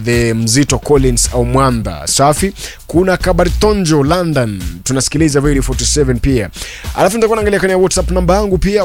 the Mzito Collins au Mwamba safi. Kuna Kabaritonjo London tunasikiliza Radio 47 pia, alafu nitakuwa naangalia kwenye WhatsApp namba yangu pia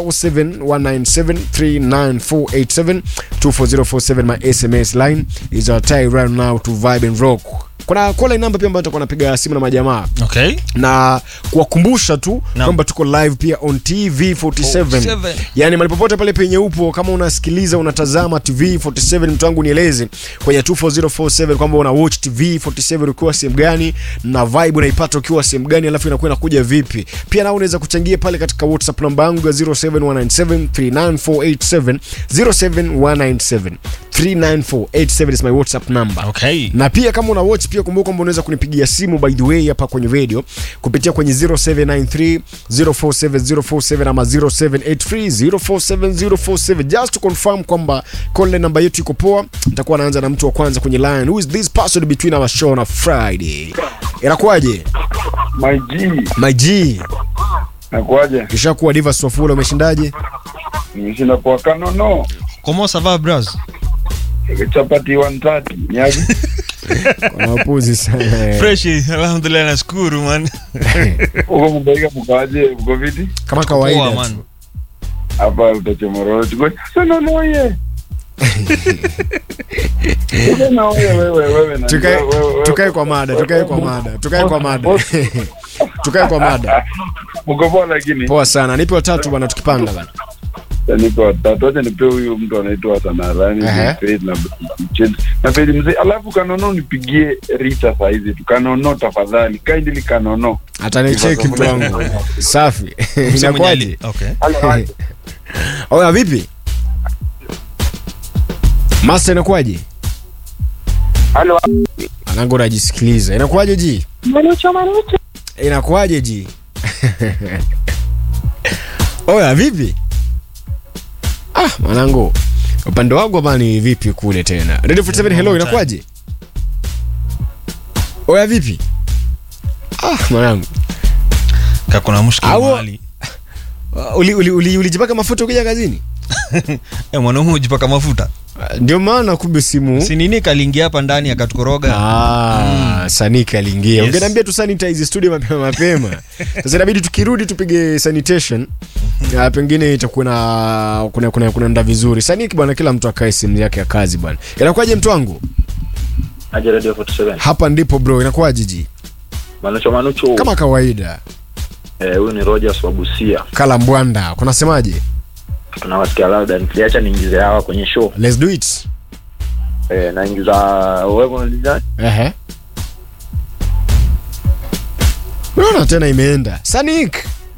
0719739487 24047 my SMS line is our tie right now to vibe and rock. Kuna call namba pia ambayo nitakuwa napiga simu na majamaa Okay. na kuwakumbusha tu Naam. kwamba tuko live pia on TV 47 47. yani mahali popote pale penye upo kama unasikiliza unatazama TV 47 mtu wangu nieleze kwenye 24047 kwamba una watch TV 47 ukiwa sehemu gani na vibe unaipata ukiwa sehemu gani alafu inakuwa inakuja vipi pia nao unaweza kuchangia pale katika WhatsApp namba yangu ya 07197394887 07197394887 is my WhatsApp number Okay. na pia kama una watch pia kumbuka kwamba unaweza kunipigia simu by the way hapa kwenye radio kupitia kwenye 0793 047047 ama 0783 047047 just to confirm kwamba call namba yetu iko poa nitakuwa naanza na mtu wa kwanza kwenye line who is this person between our show na friday inakuwaje My G, my g nakuaje? kishakuwa diva swafula umeshindaje Nimeshinda kwa kanono Comment ça va, bros? chapati 130 niaje? Kuna wapuzi sana Fresh, alhamdulillah nashukuru man. Uko mbaika mkaje? Uko viti? kama Poa kawaida man. tu. Hapa utachomororo tuko. Sana noye. Uko na wewe wewe wewe na Tukae- wewe, wewe, tukae wewe. kwa mada tukae kwa mada tukae kwa mada tukae kwa mada Mko poa lakini. poa sana nipe watatu bwana tukipanga bana Niko watatu. Acha nipe huyu mtu anaitwa Sanarani, Ehe. Faith na Mchezi. Na Faith mzee. Alafu kanono nipigie Rita saa hizi tu. Kanono tafadhali. Kindly kanono. atanicheki mtu wangu safi Mse mwenye ali- inakwaje Okay. oya vipi masta inakwaje Halo. anangu najisikiliza inakwaje ji Manucho, Manucho. inakwaje ji oya vipi ah mwanangu upande wangu hapa ni vipi kule tena radio 47 hello inakwaje oya vipi ah mwanangu Kakuna mushkil Au- mahali. ulijipaka uli, uli, ulijipaka mafuta ukija kazini Eh, mwanaume hujipaka mafuta. Ah, ndio maana kumbe simu Si nini kaliingia hapa ndani akatukoroga. Ah, Sanika aliingia. Yes. Ungeniambia tu sanitize studio mapema mapema. Sasa inabidi tukirudi tupige sanitation. Ah, pengine itakuwa na kuna kuna kuna nda vizuri. Saniki bwana kila mtu akae simu yake ya kazi bwana. Inakuwaje mtu wangu? Aje Radio 47. Hapa ndipo bro, inakuwaje ji? Manucho Manucho. Kama kawaida. Eh, huyu ni Rogers wa Busia. Kala Mbwanda. Kunasemaje? Tunawasikia labda nikiacha niingize hawa kwenye show. Let's do it. Eh, naingiza wewe unaliza? Ehe. Unaona tena imeenda. Sanik.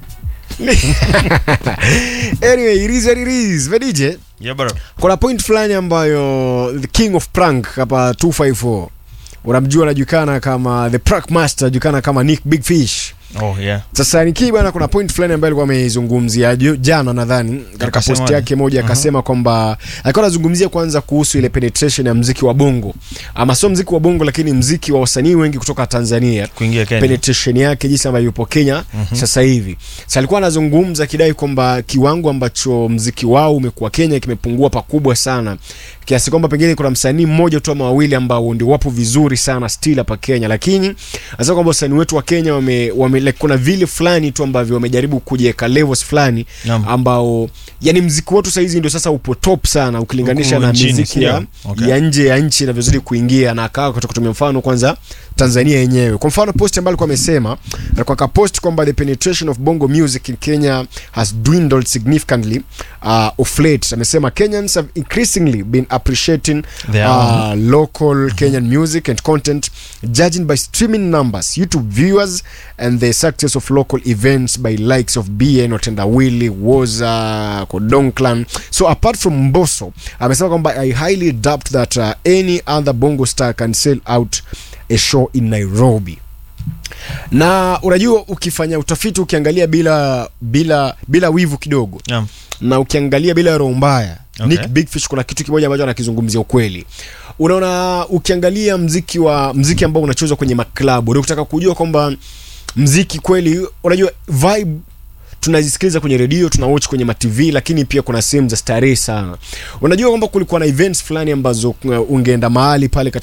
anyway, it is what it is. Vedije? Yeah, bro. kuna point fulani ambayo the king of prank hapa 254 unamjua anajulikana kama the prank master anajulikana kama nick big fish Oh, yeah. sasa nikii bwana kuna point fulani ambayo alikuwa ameizungumzia ju- jana nadhani katika Akasema post yake moja akasema kwamba alikuwa anazungumzia kwanza kuhusu ile penetration ya mziki wa bongo ama sio mziki wa bongo lakini mziki wa wasanii wengi kutoka tanzania Kuingia Kenya. penetration yake jinsi ambavyo yupo Kenya sasa hivi. Sasa alikuwa anazungumza akidai kwamba kiwango ambacho mziki wao umekuwa Kenya kimepungua pakubwa sana kiasi kwamba pengine kuna msanii mmoja tu ama wawili ambao ndio wapo vizuri sana still hapa Kenya, lakini hasa kwamba wasanii wetu wa Kenya wame, wame like, kuna vile fulani tu ambavyo wamejaribu kujiweka levels fulani Naam. ambao yani mziki wetu saa hizi ndio sasa upo top sana ukilinganisha Huku na nchini, miziki ya, sio? Okay. ya nje ya nchi inavyozidi kuingia na akawa kutoka kutumia mfano kwanza Tanzania yenyewe. Kwa mfano post ambayo alikuwa amesema alikuwa akapost kwamba the penetration of bongo music in Kenya has dwindled significantly uh, of late. Amesema Kenyans have increasingly been appreciating Their uh, local Kenyan music and content judging by streaming numbers, YouTube viewers and the success of local events by likes of BN, Otendawili, Woza, Kodonklan. So apart from Mbosso, amesema kwamba I highly doubt that uh, any other bongo star can sell out a show in Nairobi. Na unajua ukifanya utafiti ukiangalia bila bila bila wivu kidogo Yeah. na ukiangalia bila roho mbaya Okay. Nick Big Fish kuna kitu kimoja ambacho anakizungumzia ukweli. Unaona, ukiangalia mziki wa mziki ambao unachezwa kwenye maklabu, ndio kutaka kujua kwamba mziki kweli, unajua vibe tunazisikiliza kwenye redio tuna watch kwenye matv lakini pia kuna sehemu za starehe sana unajua kwamba kulikuwa na events fulani ambazo uh, ungeenda mahali pale katika